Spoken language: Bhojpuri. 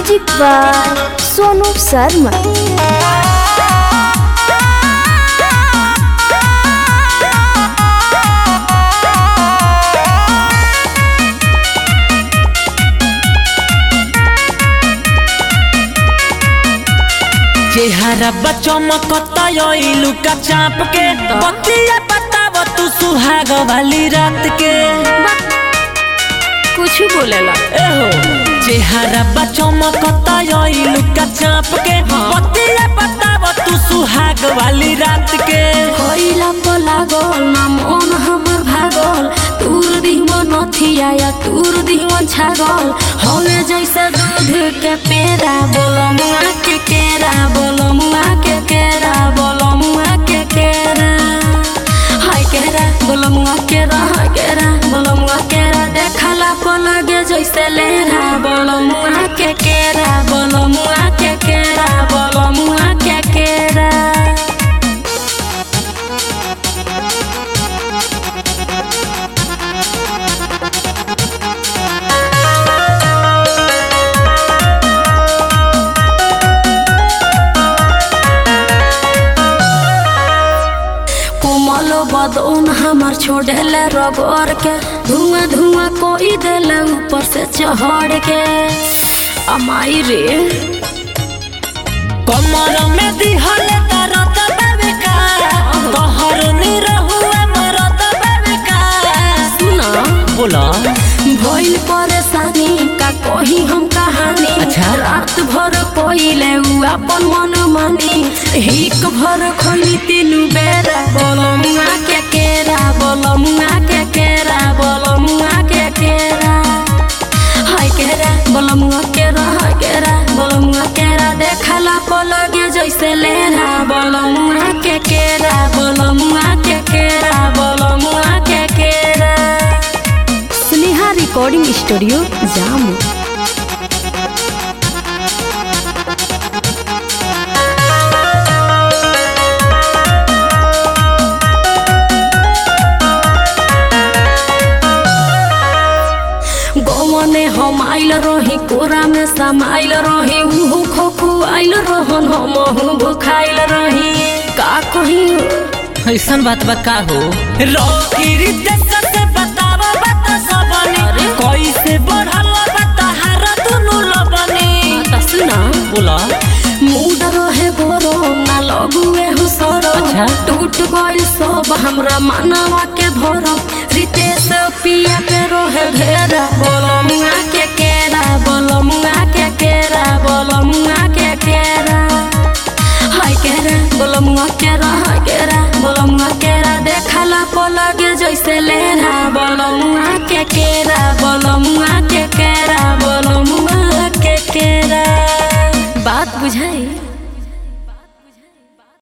म्यूजिक बाय सोनू शर्मा चेहरा बचमकता लुका चाप के बतिया बताव तू सुहाग वाली रात के कुछ बोलेला एहो चेहरा बचमकता लुका चाप के बतिया बताव तू सुहाग वाली रात के कोइला को लागल ना मन हमर भागल तूर दिहमो नथिया या तूर दिहमो छागल हवे जैसे दूध के पेड़ा बोलो मुआ के केरा बोलो मुआ के केरा बोलो मुआ के केरा हाय केरा बोलो मुआ केरा हाय केरा बोलो मुआ केरा देखला को लगे जैसे लेरा बोलो मुआ के केरा बोलो मुआ के केरा बोलो मुआ के केरा कोमल बदन हमार छोड़ेले रगड़ के धुआं धुआं कोई देले ऊपर से चढ़ के अमाई रे कमर में दिहल तरत बेबिका तोहर निरहुआ मरत बेबिका सुना बोला भइल परेशानी का कही हम कहानी अच्छा। रात भर कोइले उ अपन मन मानी हिक भर खली तीनू बेरा बोलो मुआ के केरा बोलो मुआ के केरा बोलो मुआ के केरा हाय केरा बोलो मुआ केरा हाय केरा बोलो मुआ केरा देखला को लगे जैसे लेना बोलो मुआ के केरा बोलो मुआ के केरा बोलो मुआ के केरा स्नेहा रिकॉर्डिंग स्टूडियो जामू गौने हम आइल रही कोरा में समाइल रही उहु खोखु आइल रहन हम भुखाइल रही का कही ऐसन बात बा का हो रोकिरी देश से बताव बात सबनी कैसे बढ़ल बता हार दुनु लबनी सुना बोला मूड रहे गोरो ना लगुए हो सरो अच्छा। टूट गइल सब हमरा मानवा के भरो रितेश पिया पे रोहे घेरा बोलो मुआ के केरा बोलो मुआ के केरा बोलो मुआ के केरा हाय केरा बोलो मुआ केरा हाय केरा बोलो मुआ केरा देखला को लगे जैसे लेना बोलो मुआ के केरा